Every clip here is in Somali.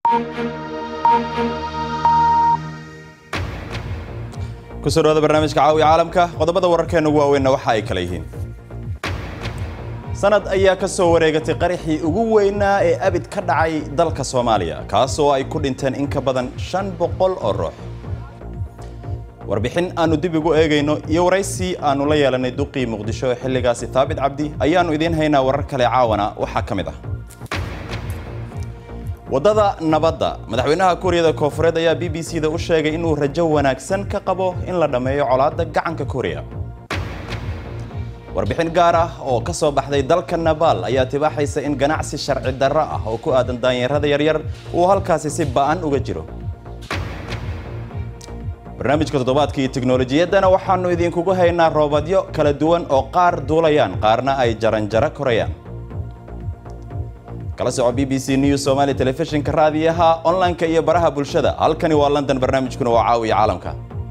kusoo dhawaada barnaamijka caawiya caalamka qodobada wararkeena ugu waaweynna waxa ay kala yihiin sanad ayaa ka soo wareegatay qaraxii ugu weynaa ee abid ka dhacay dalka soomaaliya kaasoo ay ku dhinteen in ka badan shan boqol oo ruux warbixin aanu dib ugu eegayno iyo waraysi aanu la yeelanay duqii muqdisho ee xilligaasi taabit cabdi ayaannu idiin haynaa warar kale caawana waxaa ka mid ah waddada nabadda madaxweynaha kuuriyada koofureed ayaa b b c da u sheegay inuu rajo wanaagsan ka qabo in la dhammeeyo colaadda gacanka kuuriya warbixin gaar ah oo ka soo baxday dalka nabaal ayaa tibaaxaysa in ganacsi sharci darro ah oo ku aadan daanyarada yaryar uu halkaasi si ba'an uga jiro barnaamijka toddobaadka iyo teknolojiyaddana waxaannu idinkugu haynaa roobadyo kala duwan oo qaar duulayaan qaarna ay jaranjaro korayaan kala soco b b c news somaali telefishinka raadiyaha online-ka iyo baraha bulshada halkani waa london barnaamijkuna waa caawiya caalamka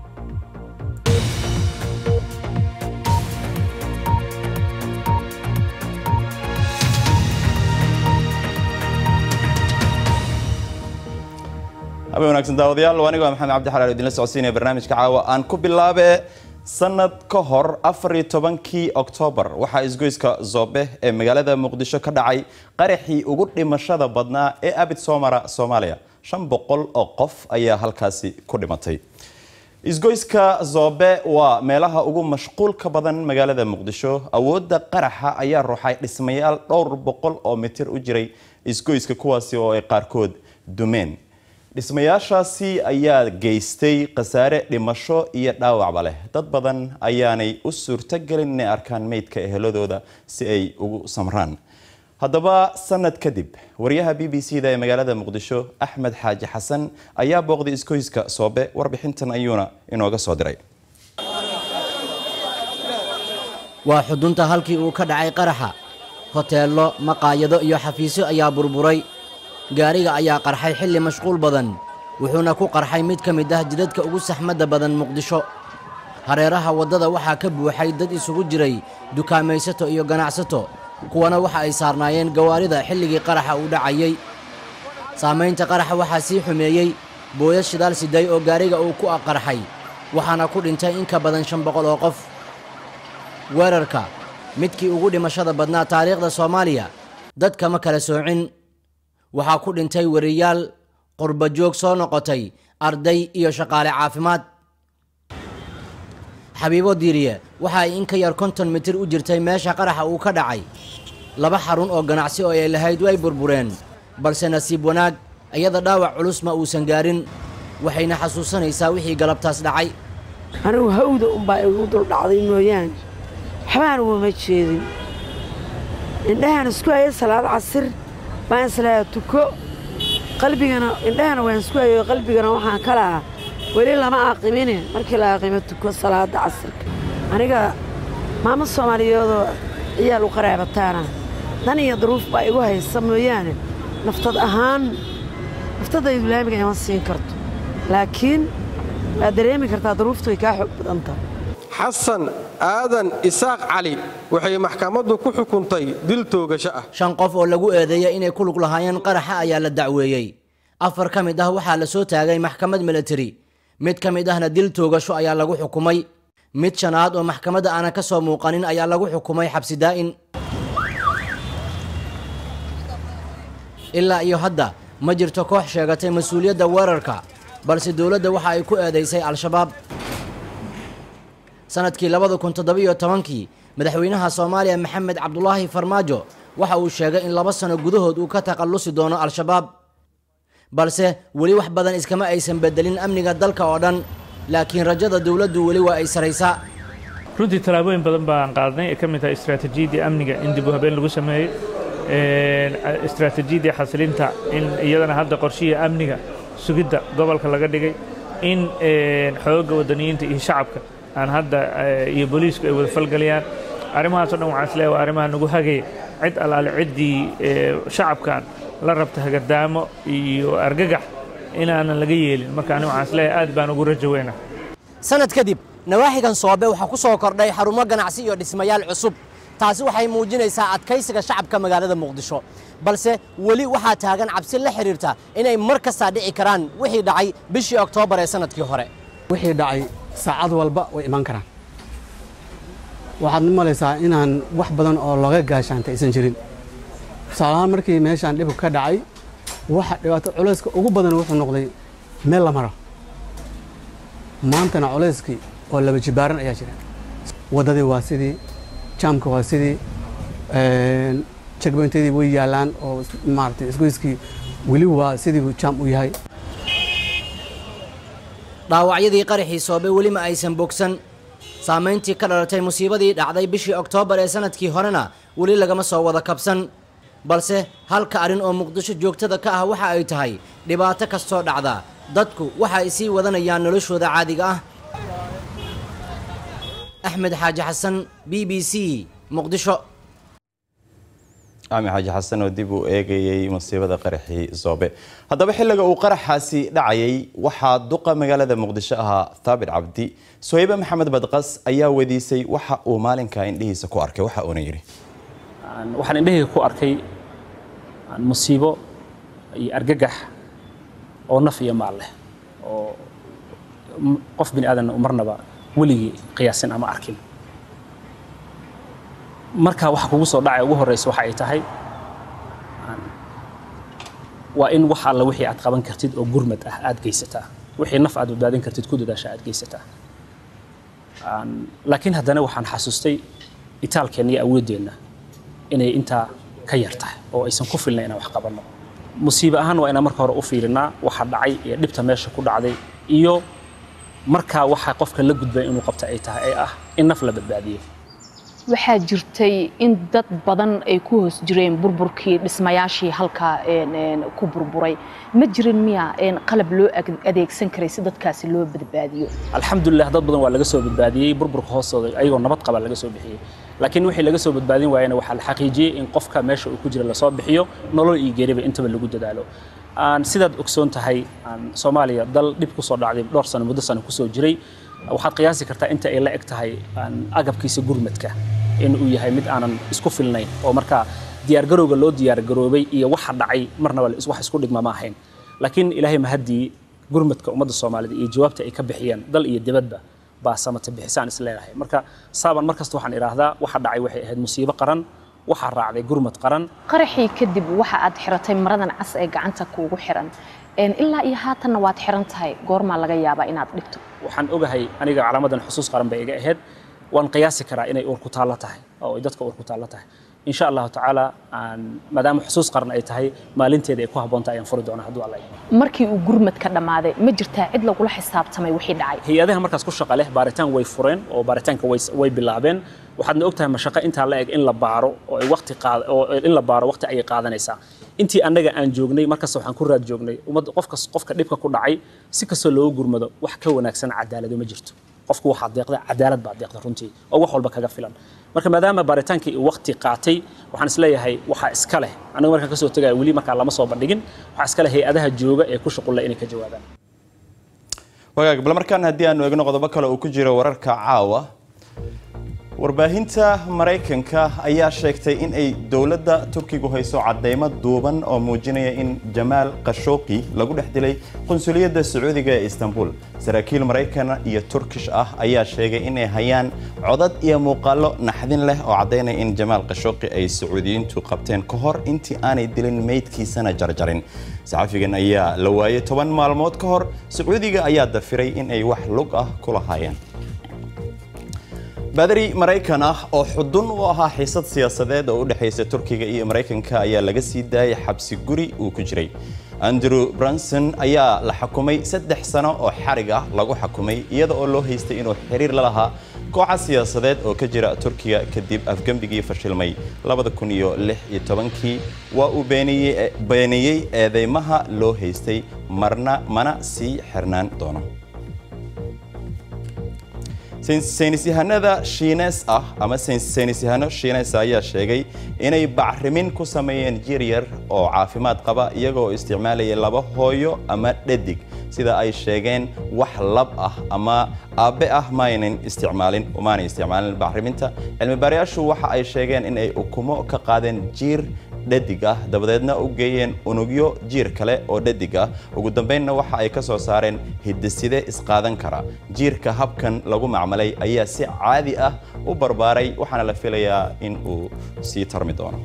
habe wanaagsan daawadayaal anigo maxamed cabdi xalaal idinla socodsiinaya barnaamijka caawa aan ku bilaabe sanad ka hor afar iyo tobankii oktoobar waxaa isgoyska zoobe ee magaalada muqdisho ka dhacay qaraxii ugu dhimashada badnaa ee abid soomara soomaaliya shan boqol oo qof ayaa halkaasi ku dhimatay isgoyska zoobe waa meelaha ugu mashquulka badan magaalada muqdisho awoodda qaraxa ayaa ruuxay dhismayaal dhowr boqol oo mitir u jiray isgoyska kuwaasi oo ay qaarkood dumeen dhismayaashaasi ayaa geystay khasaare dhimasho iyo dhaawacba leh dad badan ayaanay u suurtogelin inay arkaan meydka eheladooda si ay ugu samraan haddaba sanad kadib wariyaha b b c da ee magaalada muqdisho axmed xaaji xasan ayaa booqday iskoyska soobe warbixintan ayuuna inooga soo diray waa xudunta halkii uu ka dhacay qaraxa hoteello maqaayado iyo xafiisyo ayaa burburay gaariga ayaa qarxay xilli mashquul badan wuxuuna ku qarxay mid ka mid ah jidadka ugu saxmadda badan muqdisho hareeraha waddada waxaa ka buuxay dad isugu jiray dukaamaysato iyo ganacsato kuwana waxa ay saarnaayeen gawaarida xilligii qaraxa uu dhacayey saamaynta qaraxa waxaa sii xumeeyey booyad shidaal siday oo gaariga uu ku qarxay waxaana ku dhintay in ka badan shan boqol oo qof weerarka midkii ugu dhimashada badnaa taariikhda soomaaliya dadka ma kala soocin waxaa ku dhintay wariyaal qurba joog soo noqotay arday iyo shaqaale caafimaad xabiibo diiriye waxa ay in ka yar konton mitir u jirtay meesha qaraxa uu ka dhacay laba xarun oo ganacsi oo ay lahayd way burbureen balse nasiib wanaag iyada dhaawac culus ma uusan gaarin waxayna xasuusanaysaa wixii galabtaas dhacay anigu hawda unbaa igu dul dhacday mooyaane waxbaan ugama jeedin indhahaan isku haya salaad casir baan islahaa tuko qalbigana indhahana waan isku hayo qalbigana waxaan ka lahaa weli lama aaqimine markii la aaqimo tuko salaadda casirka aniga maamo soomaaliyeedoo ciyaal u qaraabataana dan iyo duruuf baa igu haysa mooyaane naftad ahaan naftadaydu laamiga ima siin karto laakiin waad dareemi kartaa duruuftu way kaa xoog badan tahay xasan aadan isaaq cali waxay maxkamaddu ku xukuntay dil toogasho ah shan qof oo lagu eedeeyay inay ku lug lahaayeen qaraxa ayaa la dacweeyey afar ka mid ah waxaa la soo taagay maxkamad milatari mid ka mid ahna dil toogasho ayaa lagu xukumay mid shanaad oo maxkamadda aanan ka soo muuqanin ayaa lagu xukumay xabsi daa'in ilaa iyo hadda ma jirto koox sheegatay mas-uuliyadda weerarka balse dowladda waxa ay ku eedaysay al-shabaab sanadkii labada kun toddobiyo tobankii madaxweynaha soomaaliya maxamed cabdulaahi farmaajo waxa uu sheegay in laba sano gudahood uu ka takhallusi doono al-shabaab balse weli wax badan iskama aysan bedelin amniga dalka oo dhan laakiin rajada dowladdu weli waa ay saraysaa runtii tallaabooyin badan baan qaadnay ee ka mid tahay istaraatiijiyadii amniga in dib u habeen lagu sameeyey istaraatiijiyadii xasilinta in iyadana hadda qorshihii amniga sugidda gobolka laga dhigay in xoogga wadaniyiinta iyo shacabka aan hadda iyo booliisku ay wada falgalayaan arrimahaasoo dhan waxaan isleeyahay waa arrimaha nagu hagaya cid allaale ciddii shacabkan la rabta hagardaamo iyo argagax inaanan laga yeelin marka ani waxaan isleeyahay aad baan ugu rajo weyna sanad kadib nawaaxigan soobe waxaa ku soo kordhay xarumo ganacsi iyo dhismayaal cusub taasi waxay muujinaysaa adkaysiga shacabka magaalada muqdisho balse weli waxaa taagan cabsi la xidhiirta inay mar kastaa dhici karaan wixii dhacay bishii oktoobar ee sanadkii hore wixii dhacay saacad walba way iman karaan waxaad u malaysaa inaan wax badan oo looga gaashaanta aysan jirin tusaalahaan markii meeshaan dhibku ka dhacay waxa dhibaato culayska ugu badan wuxuu noqday meel la maro maantana culayskii oo laba jibaaran ayaa jira waddadii waa sidii jaamka waa sidii jagboyntadii way yaalaan oo maaragtay isgoyskii weli waa sidii jaam u yahay dhaawacyadii qaraxii soobe weli ma aysan bogsan saamayntii ka dhalatay musiibadii dhacday bishii oktoobar ee sanadkii horena weli lagama soo wada kabsan balse halka arrin oo muqdisho joogtada ka ah waxa ay tahay dhibaato kastoo dhacda dadku waxa ay sii wadanayaan noloshooda caadiga ah axmed xaaji xasan b b c muqdisho ami xaaji xasan oo dib uu eegayey musiibada qaraxii zoobe haddaba xilliga uu qaraxaasi dhacayay waxaa duqa magaalada muqdisho ahaa thaabit cabdi sohaybe maxamed badqas ayaa weydiisay waxa uu maalinka indhihiisa ku arkay waxa uuna yidhi waxaan indhahayga ku arkay musiibo iyo argagax oo naf iyo maal leh oo qof bini aadan marnaba weligii qiyaasin ama arkin markaa waxa kugu soo dhacay ugu horreysa waxa ay tahay waa in wax alla wixii aad qaban kartid oo gurmad ah aad geysataa wixii naf aad badbaadin kartid ku dadaasha aad geysataa laakiin haddana waxaan xasuustay itaalkeenna iyo awooddeenna inay intaa ka yar tahay oo aysan ku filnay inaan wax qabanno musiibe ahaan waa inaan marka hore u fiirinaa waxa dhacay iyo dhibta meesha ku dhacday iyo markaa waxa qofka la gudbay inuu qabta ay tahay ee ah in naf la badbaadiyo waxaa jirtay in dad badan ay ku hoos jireen burburkii dhismayaashii halkaa ku burburay ma jirin miya qalab loo adeegsan karay si dadkaasi loo badbaadiyo alxamdulilah dad badan waa laga soo badbaadiyey burburka hoostooda ayagoo nabad qaba laga soo bixiyey laakiin wixii laga soo badbaadin waayena waxaa la xaqiijiyey in qofka meesha uu ku jira lasoo bixiyo nolol iyo geeriba intaba lagu dadaalo sidaad ogsoon tahay soomaaliya dal dhib kusoo dhacday dhowr sano muddo sano kusoo jiray waxaad qiyaasi kartaa inta ay la eg tahay agabkiisa gurmadka in uu yahay mid aanan isku filnayn oo markaa diyaargarowga loo diyaargaroobay iyo waxa dhacay marnaba wax isku dhigma ma ahayn laakiin ilaahay mahaddii gurmadka ummadda soomaalida iyo jawaabta ay ka bixiyeen dal iyo dibadba baa samata bixisaan is leedahay marka saaban mar kasta waxaan idhaahdaa waxa dhacay waxay ahayd musiibo qaran waxaa raacday gurmad qaran qaraxii kadib waxa aad xiratay maradan cas ee gacanta kuugu xiran ilaa iyo haatanna waad xiran tahay goormaa laga yaabaa inaad dhigto waxaan ogahay aniga calaamadan xusuus qaran bay iga ahayd waan qiyaasi karaa inay uur ku taallo tahay oo ay dadka uur ku taallo tahay insha allahu tacaala maadaama xusuus qaran ay tahay maalinteeda ay ku habboonta ayaan furi doonaa hadduu alla markii uu gurmadka dhammaaday ma jirtaa cid lagula xisaabtamay wixii dhacay hay-adaha markaas ku shaqa leh baaritaan way fureen oo baaritaanka way bilaabeen waxaadna ogtahay mashaqo intaa la eg in la baaro oo ay waqti qaad oo in la baaro waqti ayay qaadanaysaa intii annaga aan joognay markasta waxaan ku raad joognay ummadda qofkas qofka dhibka ku dhacay si kastoo loogu gurmado wax ka wanaagsan cadaalado ma jirto qofku waxaa deeqda cadaalad baa deeqda runtii oo wax walba kaga filan marka maadaama baaritaankii uu waqti qaatay waxaan isleeyahay waxaa iska leh aniga markaan kasoo tegaya weli markaa lama soo bandhigin waxaa iska leh hay-adaha jooga ee ku shuqulla inay ka jawaabaan wagaag bal markaan haddii aanu eegno qodobo kale uu ku jiro wararka caawa warbaahinta maraykanka ayaa sheegtay in ay dowladda turkigu hayso cadeymo duuban oo muujinaya in jamaal khashooqi lagu dhex dilay qunsuliyadda sacuudiga ee istanbul saraakiil maraykan iyo turkish ah ayaa sheegay inay hayaan codad iyo muuqaallo naxdin leh oo caddaynaya in jamaal khashooqi ay sacuudiyiintu qabteen ka hor intii aanay dilin meydkiisana jarjarin saxafigan ayaa la waayay toban maalmood ka hor sacuudiga ayaa dafiray in ay wax lug ah ku lahaayeen badari maraykan ah oo xudun u ahaa xiisad siyaasadeed oo u dhexaysa turkiga iyo maraykanka ayaa laga sii daayay xabsi guri uu ku jiray andrew branson ayaa la xukumay saddex sano oo xarig ah lagu xukumay iyada oo loo haystay inuu xiriir la lahaa kooxa siyaasadeed oo ka jira turkiga kadib afgembigii fashilmay kii waa uu beeniyey eedeymaha loo haystay marna mana sii xirnaan doono saynisyahanada shiines ah ama saynisyahano shiines ayaa sheegay inay bacrimin ku sameeyeen jir yar oo caafimaad qaba iyagoo isticmaalaya laba hooyo ama dhadig sida ay sheegeen wax lab ah ama aabbe ah maaynan isticmaalin umaanay isticmaalin bacriminta cilmibaarayaashu waxa ay sheegeen in ay ukumo ka qaadeen jiir dhadig ah dabadeedna u geeyeen unugyo jiir kale oo dhadig ah ugu dambeynna waxa ay ka soo saareen hidaside isqaadan kara jiirka habkan lagu macmalay ayaa si caadi ah u barbaaray waxaana la filayaa in uu sii tarmi doono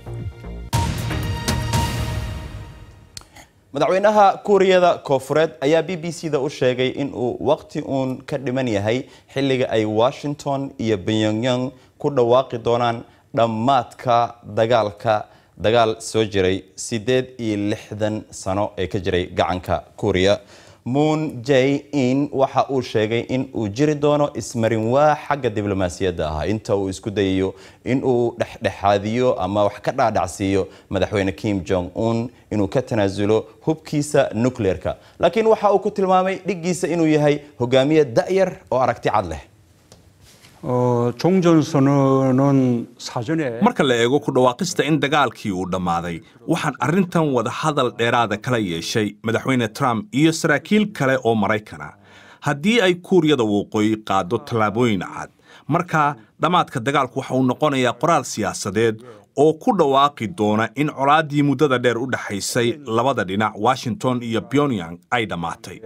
madaxweynaha kuuriyada koofureed ayaa b b c da u sheegay in uu waqti uun ka dhiman yahay xilliga ay washington iyo pyongyang ku dhawaaqi doonaan dhammaadka dagaalka dagaal soo jiray siddeed iyo lixdan sano ee ka jiray gacanka kuuriya moon jay in waxa uu sheegay in uu jiri doono ismarinwaa xagga diblomaasiyadda ah inta uu isku dayayo in uu dhexdhexaadiyo ama wax ka dhaadhacsiiyo madaxweyne kim jong un inuu ka tanaasulo hubkiisa nucleerka laakiin waxa uu ku tilmaamay dhiggiisa inuu yahay hogaamiye da'yar oo aragti cad leh marka la eego ku dhawaaqista in dagaalkii uu dhammaaday waxaan arrintan wadahadal dheeraada kala yeeshay madaxweyne trump iyo saraakiil kale oo maraykana haddii ay kuuriyada waqooyi qaado tallaabooyin cad markaa dhammaadka dagaalku waxa uu noqonayaa qoraal siyaasadeed oo ku dhawaaqi doona in colaaddii muddada dheer u dhexaysay labada dhinac washington iyo pyongyang ay dhammaatay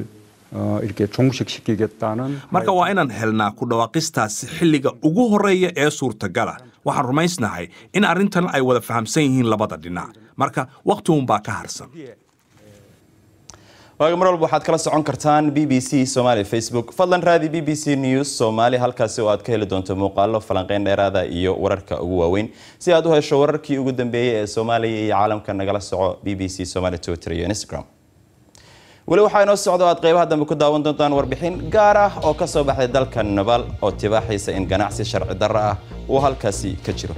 marka waa inaan helnaa ku dhawaaqistaasi xilliga ugu horreeya ee suurtagala waxaan rumaysnahay in arrintan ay wada fahamsan yihiin labada dhinac marka wakhti uunbaa ka harsan waaga mar walba waxaad kala socon kartaan b b c somaali facebook fadlan raadi b b c news soomaali halkaasi oo aad ka heli doonto muuqaalo falanqeyn dheeraada iyo wararka ugu waaweyn si aad u hesho wararkii ugu dambeeyey ee soomaaliya iyo caalamka nagala soco b b c somaali twitter iyo instagram weli waxaa inoo socdo aad qaybaha dambe ku daawan doontaan warbixin gaar ah oo ka soo baxday dalka nabal oo tibaaxiisa in ganacsi sharci darro ah uu halkaasi ka jiro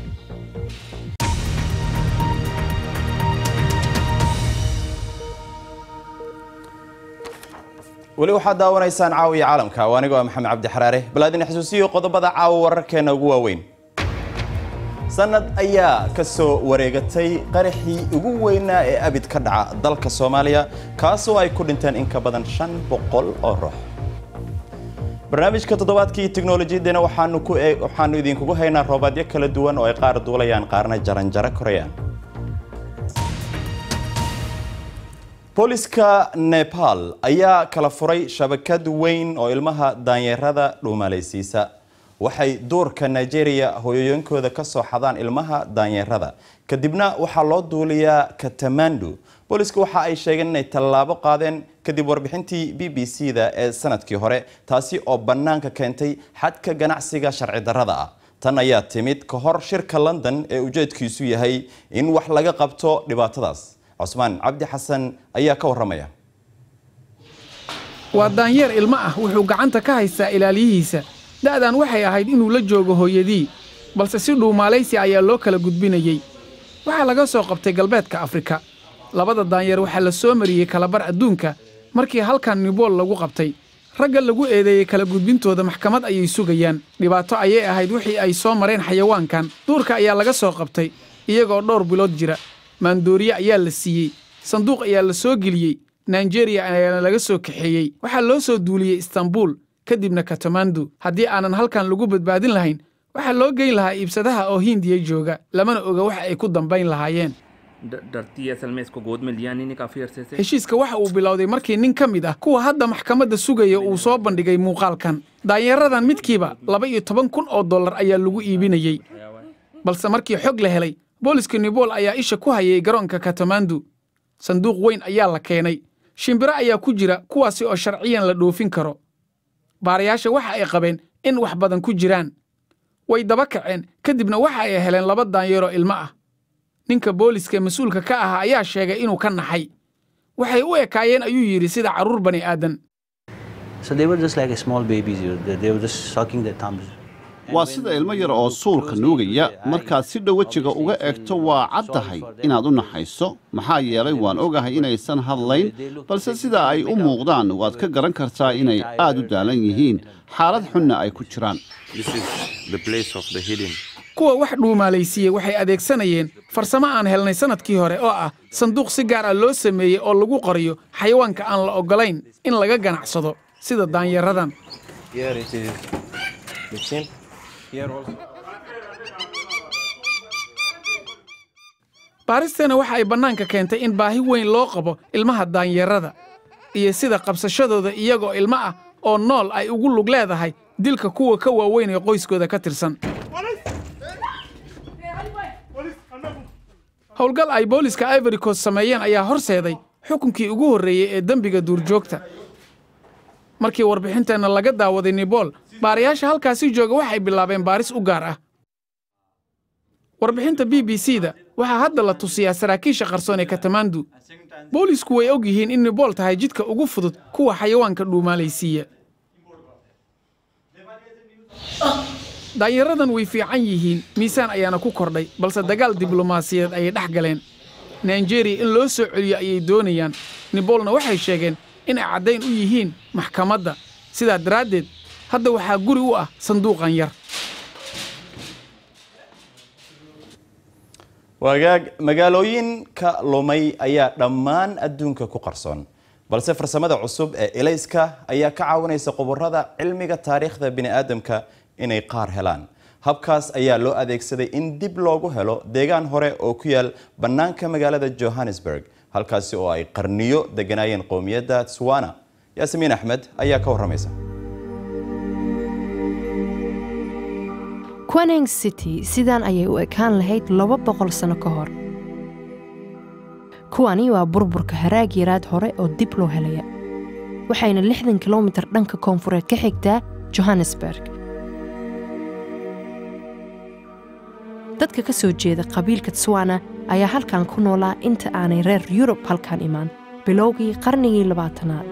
weli waxaad daawanaysaan caawiya caalamka oo anigoo ah maxamed cabdi xaraare bal aadin xusuusiyo qodobada caawa wararkeena ugu waaweyn sanad ayaa ka soo wareegatay qaraxii ugu weynaa ee abid ka dhaca dalka soomaaliya kaasoo ay ku dhinteen in ka badan shan boqol oo ruux barnaamijka toddobaadkii teknolojiyaddeena waxaanu ku waxaanu idinkugu haynaa roobaadyo kala duwan oo ay qaar duulayaan qaarna jaranjaro korayaan booliska nepal ayaa kala furay shabakad weyn oo ilmaha daanyeerada dhuumalaysiisa waxay duurka nigeria hooyooyinkooda ka soo xadaan ilmaha daanyeerada kadibna waxaa loo duuliyaa katamandu booliska waxa ay sheegeen inay tallaabo qaadeen kadib warbixintii b b c da ee sanadkii hore taasi oo bannaanka keentay xadka ganacsiga sharci darrada ah tan ayaa timid ka hor shirka london ee ujeedkiisu yahay in wax laga qabto dhibaatadaas cusmaan cabdi xasan ayaa ka warramaya waa daanyeer ilmo ah wuxuu gacanta ka haystaa ilaaliyihiisa da'dan waxay ahayd inuu la joogo hooyadii balse si dhuumaalaysi ayaa loo kala gudbinayey waxaa laga soo qabtay galbeedka afrika labada daanyeer waxaa la soo mariyey kalabar adduunka markii halkan nibool lagu qabtay ragga lagu eedeeyey kala gudbintooda maxkamad ayay sugayaan dhibaato ayay ahayd wixii ay soo mareen xayawaankan duurka ayaa laga soo qabtay iyagoo dhowr bilood jira maandooriye ayaa la siiyey sanduuq ayaa la soo geliyey naijeeriya ayaana laga soo kaxeeyey waxaa loo soo duuliyey istanbuul kadibna katamandu haddii aanan halkan lagu badbaadin lahayn waxaa loo geyn lahaa iibsadaha oo hindiya jooga lamana oga waxa ay ku dambayn lahaayeen heshiiska waxa uu bilowday markii nin ka mid ah kuwa hadda maxkamadda sugaya uu soo bandhigay muuqaalkan daanyeeradan midkiiba laba iyo toban kun oo dollar ayaa lagu iibinayey balse markii xog la helay booliska nibool ayaa isha ku hayay garoonka katamandu sanduuq weyn ayaa la keenay shimbiro ayaa ku jira kuwaasi oo sharciyan la dhoofin karo baarayaasha waxa ay qabeen in wax badan ku jiraan way daba kaceen kadibna waxa ay heleen laba daanyeeroo ilmo ah ninka booliska mas-uulka ka ahaa ayaa sheegay inuu ka naxay waxay u ekaayeen ayuu yidhi sida carruur bani aadan waa sida ilmo yar oo suulka nuugaya markaad si dhow wejiga uga egto waa caddahay inaad u naxayso maxaa yeelay waan ogahay inaysan hadlayn balse sida ay u muuqdaan waad ka garan kartaa inay aad u daalan yihiin xaalad xunna ay ku jiraan kuwa wax dhuumaalaysiiyey waxay adeegsanayeen farsamo aan helnay sannadkii hore oo ah sanduuq si gaar ah loo sameeyey oo lagu qoriyo xayawaanka aan la oggolayn in laga ganacsado sida daanyaradan baaristeena waxa ay bannaanka keentay in baahi weyn loo qabo ilmaha daanyarada iyo sida qabsashadooda iyagoo ilmo ah oo nool ay ugu lug leedahay dilka kuwa ka waaweyn ee qoyskooda ka tirsan howlgal ay booliska ivory coast sameeyeen ayaa horseeday xukunkii ugu horreeyey ee dembiga duurjoogta markii warbixinteenna laga daawaday nibool baarayaasha halkaasi jooga waxay bilaabeen baaris u gaar ah warbixinta b b c da waxaa hadda la tusiyaa saraakiisha qarsoon ee katamandu boolisku way og yihiin in nibool tahay jidka ugu fudud kuwa xayawaanka dhuumaalaysiiya daanyaradan way fiican yihiin miisaan ayaana ku kordhay balse dagaal diblomaasiyadeed ayay dhex galeen naijeeriya in loo soo celiyo ayay doonayaan niboolna waxay sheegeen inay caddayn u yihiin maxkamadda sidaa daraaddeed hadda waxaa guri u ah sanduuqan yar wagaag magaalooyinka lumay ayaa dhammaan adduunka ku qarsoon balse farsamada cusub ee elayska ayaa ka caawinaysa khubarada cilmiga taariikhda bini'aadamka inay qaar helaan habkaas ayaa loo adeegsaday in dib loogu helo deegaan hore oo ku yaal bannaanka magaalada johannesburg halkaasi oo ay qarniyo deganaayeen qowmiyadda tswana yaasimiin axmed ayaa ka warramaysa quening city sidaan ayay u ekaan lahayd laba boqol sano ka hor kuwani waa burburka haraag yaraad hore oo dib loo helaya waxayna lixdan kilomitir dhanka koonfureed ka xigtaa johannesburg dadka ka soo jeeda qabiilka tswana ayaa halkan ku noolaa inta aanay reer yurub halkan imaan bilowgii qarnigii labaatanaad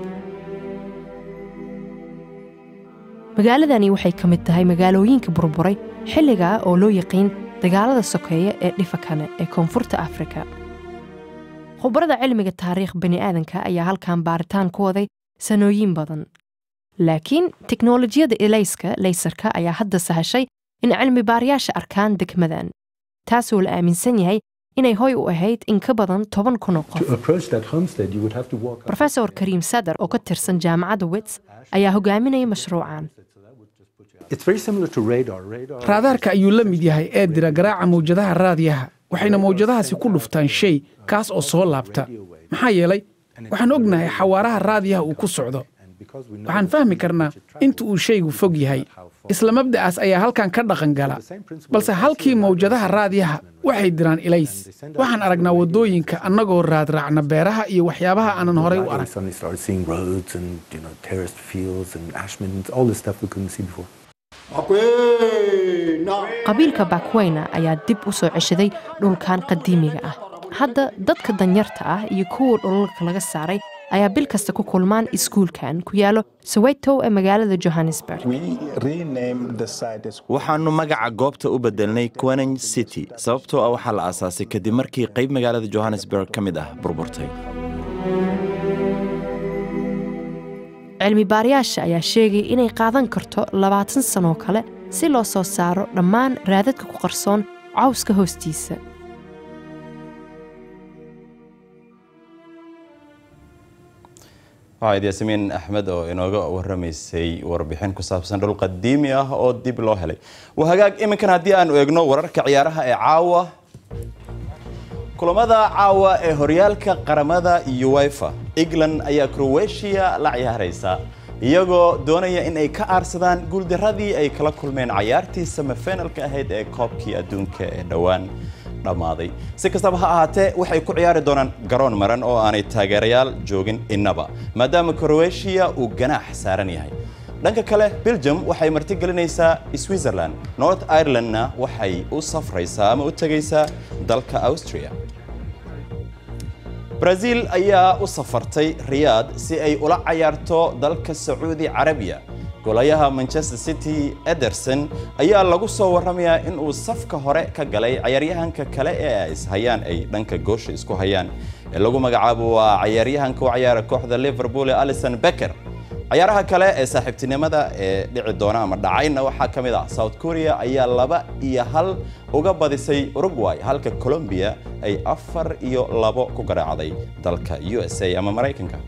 magaaladani waxay ka mid tahay magaalooyinka burburay xilligaa oo loo yaqiin dagaalada sokeeya ee dhifakane ee koonfurta afrika khubarada cilmiga taariikh bani'aadanka ayaa halkan baaritaan ku waday sanooyin badan laakiin teknolojiyadda elayska laysarka ayaa hadda sahashay in cilmi baarayaasha arkaan degmadan taasoo la aaminsan yahay inay hoy u ahayd in ka badan toban kun oo qof rofesor kariim sadar oo ka tirsan jaamacadda wits ayaa hogaaminaya mashruucan raadaarka ayuu la mid yahay ee dira garaaca mawjadaha raadiyaha waxayna mawjadahaasi ku dhuftaan shay kaas oo soo laabta maxaa yeelay waxaan ognahay xawaaraha raadiyaha uu ku socdo waxaan fahmi karnaa inta uu shaygu fog yahay isla mabda'aas ayaa halkan ka dhaqan gala balse halkii mawjadaha raadiyaha waxay diraan ilays waxaan aragnaa waddooyinka annagoo raadraacna beeraha iyo waxyaabaha aanan horay u arag qabiilka bakweyna ayaa dib u soo ceshaday dhulkan qadiimiga ah hadda dadka danyarta ah iyo kuwa dhulalka laga saaray ayaa bil kasta ku kulmaan iskuulkan ku yaalo soweto ee magaalada johannesburg waxaannu magaca goobta u bedelnay quening city sababtoo ah waxaa la aasaasay kadib markii qayb magaalada johannesburg ka mid ah burburtay cilmi baarayaasha ayaa sheegay inay qaadan karto labaatan sanoo kale si loo soo saaro dhammaan raadadka ku qarsoon cawska hoostiisa waxayd yaasimiin axmed oo inooga warramaysay warbixin ku saabsan dhul qadiimi ah oo dib loo helay waa hagaag iminkan haddii aanu eegno wararka ciyaaraha ee caawa kulamada caawa ee horyaalka qaramada uefa england ayaa croatia la ciyaaraysa iyagoo doonaya in ay ka aarsadaan guuldaradii ay kala kulmeen cayaartii samafenalka ahayd ee koobkii adduunka ee dhowaan dhammaaday si kastaba ha ahaatee waxay ku ciyaari doonaan garoon maran oo aanay taageerayaal joogin innaba maadaama croatia uu ganaax saaran yahay dhanka kale belgium waxay martigelinaysaa switzerland north irelandna waxay u safraysaa ama u tegaysaa dalka austria brazil ayaa u safartay riyaad si ay ula cayaarto dalka sacuudi carabiya golayaha manchester city ederson ayaa lagu soo warramayaa in uu safka hore ka galay cayaaryahanka kale ee ay ishayaan ay dhanka goosha isku hayaan ee lagu magacaabo waa cayaaryahanka u cayaara kooxda liverpool ee alison becker cayaaraha kale ee saaxiibtinimada ee dhici doona ama dhacayna waxaa ka mid ah south korea ayaa laba iyo hal uga badisay uruguay halka colombia ay afar iyo labo ku garaacday dalka u s a ama maraykanka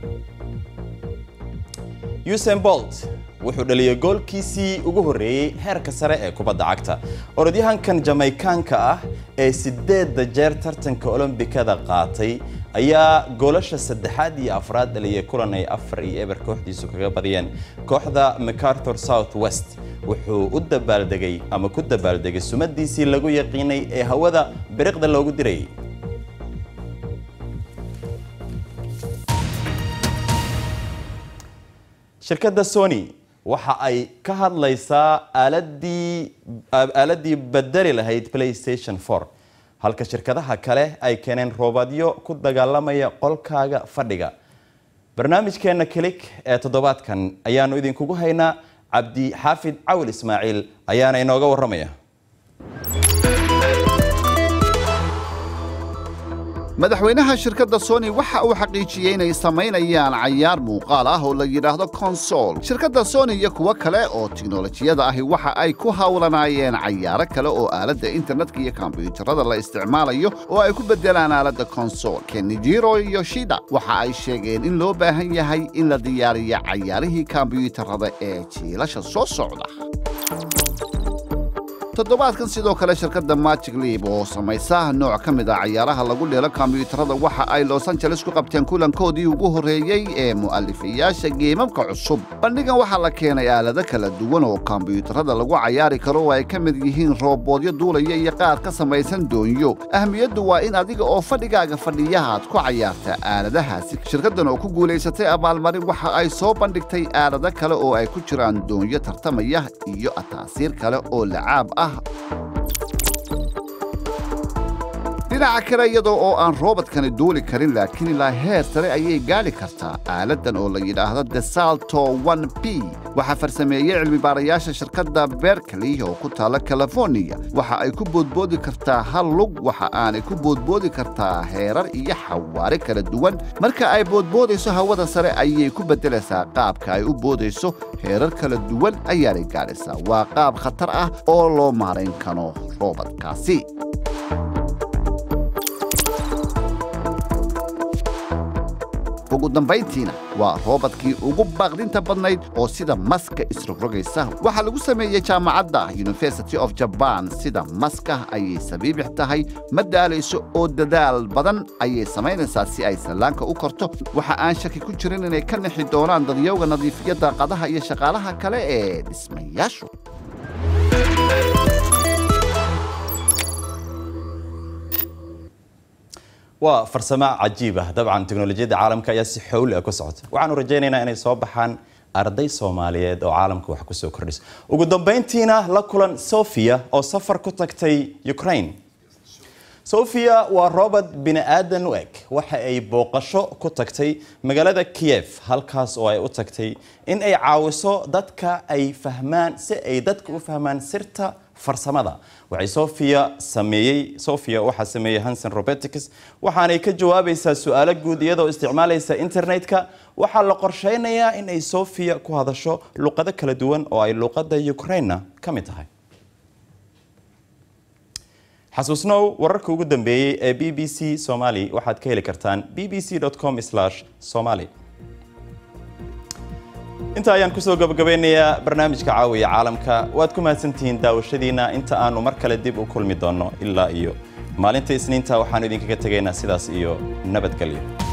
usain bolt wuxuu dhaliyay goolkiisii ugu horreeyey heerka sare ee kubadda cagta orodyahankan jamaykaanka ah ee sideedda jeer tartanka olombikada qaatay ayaa goolasha saddexaad iyo afraad dhaliyay kulan ay afar iyo eber kooxdiisu kaga badiyeen kooxda macarthur south west wuxuu u dabaaldegay ama ku dabaaldegay sumadiisii lagu yaqiinay ee hawada biriqda loogu dirayay shirkadda sony waxa ay ka hadlaysaa aaladii aaladii bedeli lahayd playstation 4 halka shirkadaha kale ay keeneen roobadyo ku dagaalamaya qolkaaga fadhiga barnaamijkeenna kilik ee toddobaadkan ayaanu idinkugu haynaa cabdi xaafid cawil ismaaciil ayaana inooga warramaya madaxweynaha shirkadda sony waxa uu xaqiijiyey inay samaynayaan cayaar muuqaal ah oo la yidhaahdo konsol shirkadda sony iyo kuwo kale oo tiknolojiyada ahi waxa ay ku hawlanaayeen cayaaro kale oo aaladda internetka iyo kombyuutarada la isticmaalayo oo ay ku beddelaan aaladda konsol kenijiro iyo shida waxa ay sheegeen in loo baahan yahay in la diyaariyo cayaarihii kombyuutarada ee jiilasha soo socda toddobaadkan sidoo kale shirkadda magic liib oo samaysa nooc ka mid a cayaaraha lagu dheelo kombiyuutarada waxa ay los angeles ku qabteen kulankoodii ugu horreeyey ee mu'alifayaasha geemamka cusub bandhigan waxaa la keenay aalado kala duwan oo kombiyuutarada lagu cayaari karo oo ay ka mid yihiin rooboodyo duulaya iyo qaar ka samaysan doonyo ahmiyaddu waa in adiga oo fadhigaaga fadhiyahaad ku cayaarta aaladahaasi shirkaddan oo ku guulaysatay abaalmarin waxa ay soo bandhigtay aalado kale oo ay ku jiraan doonyo tartamaya iyo ataasiir kale oo lacaab ah dhinaca kale iyadoo oo aan roobadkani duuli karin laakiin ilaa heer sare ayay gaadhi kartaa aaladdan oo la yidhaahdo desalto n b waxaa farsameeyey cilmibaarayaasha shirkadda berkeley oo ku taalla californiya waxa ay ku boodboodi kartaa hal lug waxa aanay ku boodboodi kartaa heerar iyo xawaare kala duwan marka ay boodboodayso hawada sare ayay ku beddelaysaa qaabka ay u boodayso heerar kala duwan ayaanay gaadhaysaa waa qaab khatar ah oo loo maarayn karo roobadkaasi ugu dambayntiina waa roobadkii ugu baaqdinta badnayd oo sida maska isrogrogaysa waxaa lagu sameeyey jaamacadda university of jaban sida maska ayay sabiibix tahay ma daalayso oo dadaal badan ayay samaynaysaa si ay sallaanka u korto waxa aan shaki ku jirin inay ka nixi doonaan dadyowga nadiifiya daaqadaha iyo shaqaalaha kale ee dhismayaashu waa farsamo cajiib ah dabcan teknolojiyadda caalamka ayaa si xowli ah ku socota waxaanu rajaynaynaa inay soo baxaan arday soomaaliyeed oo caalamka wax kusoo kordhisa ugu dambayntiina la kulan sofia oo safar ku tagtay ukraine sofia waa robert bini aadan u eg waxa ay booqasho ku tagtay magaalada kiev halkaas oo ay u tagtay in ay caawiso dadka ay fahmaan si ay dadka u fahmaan sirta farsamada waxay sofia sameeyey sofia waxaa sameeyey hansen robotics waxaanay ka jawaabaysaa su-aalo guud iyadoo isticmaalaysa internetka waxaa la qorsheynayaa in ay sofia ku hadasho luqado kala duwan oo ay luqadda ukraina ka mid tahay xasuusnow wararka ugu dambeeyey ee b b c somali waxaad ka heli kartaan b b c com somali inta ayaan kusoo gabagabeynayaa barnaamijka caawiya caalamka waad ku mahadsantihiin daawashadiina inta aanu mar kale dib u kulmi doonno ilaa iyo maalinta isniinta waxaanu idinkaga tegaynaa sidaas iyo nabadgelyo